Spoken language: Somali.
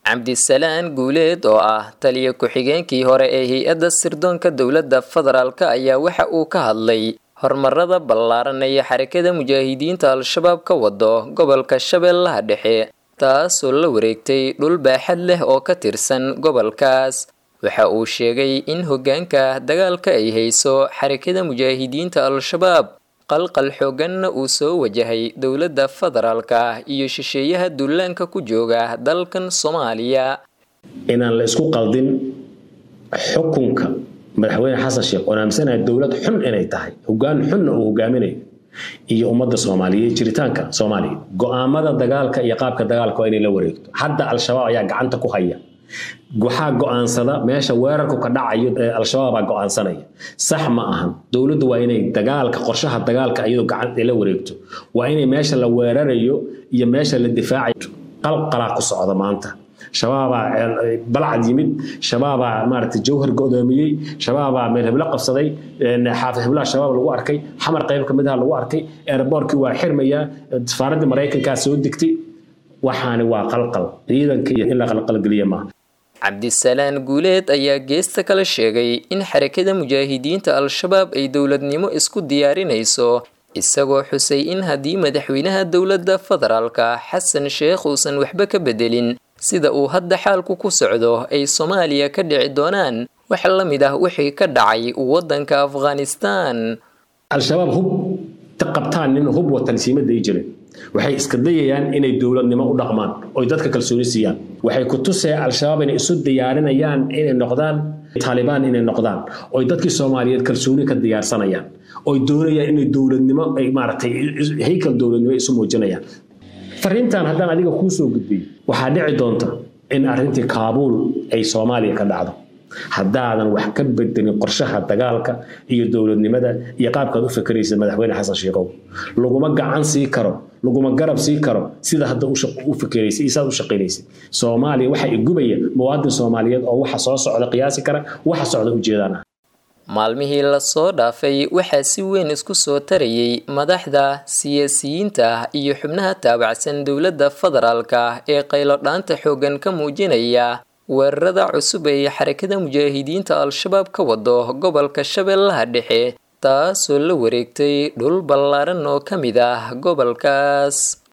cabdisalaan guuleed oo ah taliya ku-xigeenkii hore ee hay-adda sirdoonka dowladda federaalk ayaa waxa uu ka hadlay horumarada ballaaran ee xarakada mujaahidiinta al-shabaab ka wado gobolka shabeellaha dhexe taasoo la wareegtay dhul baaxad leh oo ka tirsan gobolkaas waxa uu sheegay in hoggaanka dagaalka ay hayso xarakada mujaahidiinta al-shabaab qalqal xooganna uu soo wajahay dowladda federaalka iyo shisheeyaha duulaanka ku jooga dalkan soomaaliya inaan la isku qaldin xukunka madaxweyne xasan sheekh oon aaminsanahay dowlad xun inay tahay hoggaan xunna uu hogaaminayo iyo ummadda soomaaliya jiritaanka soomaaliya go-aamada dagaalka iyo qaabka dagaalka waa inay la wareegto hadda al-shabaab ayaa gacanta ku haya waxaa go-aansada meesha weerarku ka dhacayo al-shabaabaa go-aansanaya sax ma ahan dowladdu waa inay dagaalka qorshaha dagaalka iyadoo gacanta la wareegto waa inay meesha la weerarayo iyo meesha la difaacayo qalqalaa ku socda maanta shabaabaa balcad yimid shabaabaa maaragtay jawhar godoomiyey shabaabaa meel heblo qabsaday xaafid heblaha shabaab lagu arkay xamar qayb ka mid aha lagu arkay airboortkii waa xirmayaa safaaraddii maraykankaa soo degtay waxaani waa qalqal ciidanka iyo in la qalqalgeliya maaha cabdisalaan guuleed ayaa geesta kala sheegay in xarakada mujaahidiinta al-shabaab ay dowladnimo isku diyaarinayso isagoo xusay in haddii madaxweynaha dowladda federaalka xasan sheekh uusan waxba ka bedelin sida uu hadda xaalku ku socdo ay soomaaliya ka dhici doonaan wax la mid ah wixii ka dhacay waddanka afghanistan al-shabaab hub qabtaan nin hub watansiimada ay jireen waxay iska dayayaan inay dowladnimo u dhaqmaan oy dadka kalsooni siiyaan waxay ku tusee al-shabaab inay isu diyaarinayaan inay noqdaan taalibaan inay noqdaan oy dadkii soomaaliyeed kalsooni ka diyaarsanayaan oy doonayaan inay dowladnimo ay maaragtay haykal dowladnimo isu muujinayaan fariintan haddaan adiga kuu soo gudbiyo waxaa dhici doonta in arrintii kaabuul ay soomaaliya ka dhacdo haddaadan wax ka bedelin qorshaha dagaalka iyo dowladnimada iyo qaabkaad u fakeraysa madaxweyne xasan sheikow laguma gacan sii karo laguma garab sii karo sida hadda u fikeraysay iyo saad u shaqaynaysay soomaaliya waxaa igubaya muwaadin soomaaliyeed oo waxa soo socda qiyaasi kara waxa socda ujeedaan ah maalmihii lasoo dhaafay waxaa si weyn isku soo tarayay madaxda siyaasiyiinta iyo xubnaha taabacsan dowladda federaalka ee qaylodhaanta xooggan ka muujinaya weerarada cusub ee xarakada mujaahidiinta al-shabaab ka wado gobolka shabeellaha dhexe taasoo la wareegtay dhul ballaaran oo ka mid ah gobolkaas